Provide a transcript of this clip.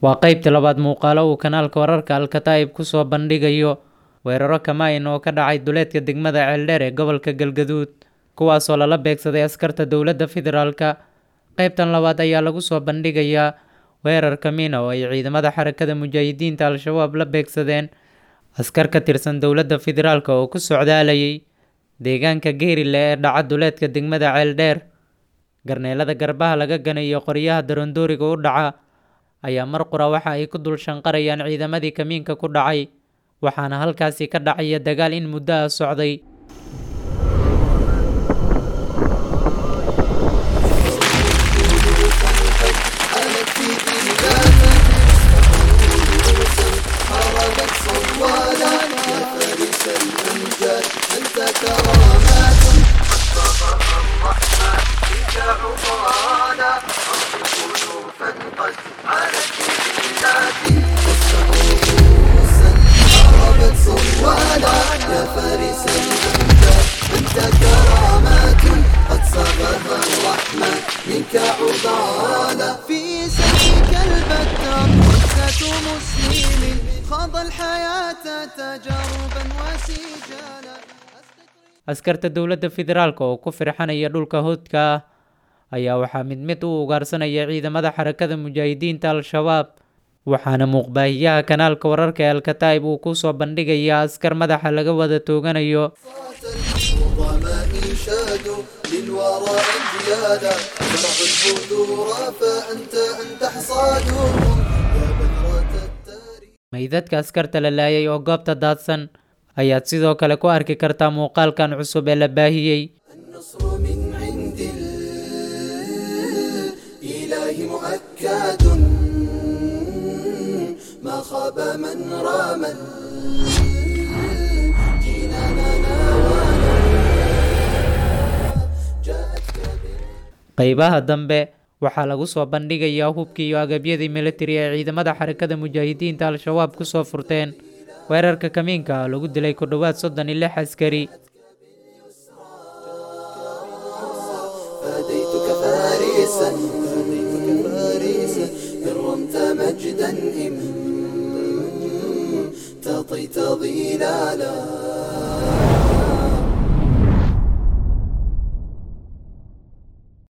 waa qeybta labaad muuqaalo uu kanaalka wararka alkataa'ib kusoo bandhigayo weeraro kamaayin oo ka dhacay duleedka degmada ceeldheer ee gobolka galgaduud kuwaasoo lala beegsaday askarta dowladda federaalka qeybtan labaad ayaa lagu soo bandhigayaa weerar kamiina oo ay ciidamada xarakada mujaahidiinta al-shabaab la beegsadeen askar ka tirsan dowladda federaalk oo ku socdaalayay deegaanka geerile ee dhaca duleedka degmada ceeldheer garneelada garbaha laga ganayo qoryaha darondooriga u dhaca ayaa mar qura waxa ay ku dul shanqarayaan ciidamadii kamiinka ku dhacay waxaana halkaasi ka dhacaya dagaal in muddo ah socday في سبيك البتة قصة مسلم خاض الحياة تجاربا وسجالا askarta dowladda federaalk oo ku firxanaya dhulka hoodka ah ayaa waxaa mid mid u ugaarsanaya ciidamada xarakada mujaahidiinta al-shabaab waxaana muuqbaahiyaha kanaalka wararka ee alkataa'ib uu kusoo bandhigayaa askar madaxa laga wada tooganayo العظماء شادوا للورى أجيالا زرعوا البذور فأنت أنت حصادهم يا بذرة التاريخ meydadka askarta la laayay oo goobta daadsan ayaad sidoo kale ku arki kartaa muuqaalkan cusub ee la baahiyey النصر من عند الإله مؤكد ما خاب من رام جناننا ناوانا جاءتك qeybaha dambe waxaa lagu soo bandhigayaa hubkii iyo agabyadii militari ee ciidamada xarakada mujaahidiinta al-shabaab kusoo furteen weerarka kamiinka ah lagu dilay ku dhowaad soddon iyo lix askari فديتك فارسا فديتك فارسا إن رمت مجدا إن تطيت ظلالا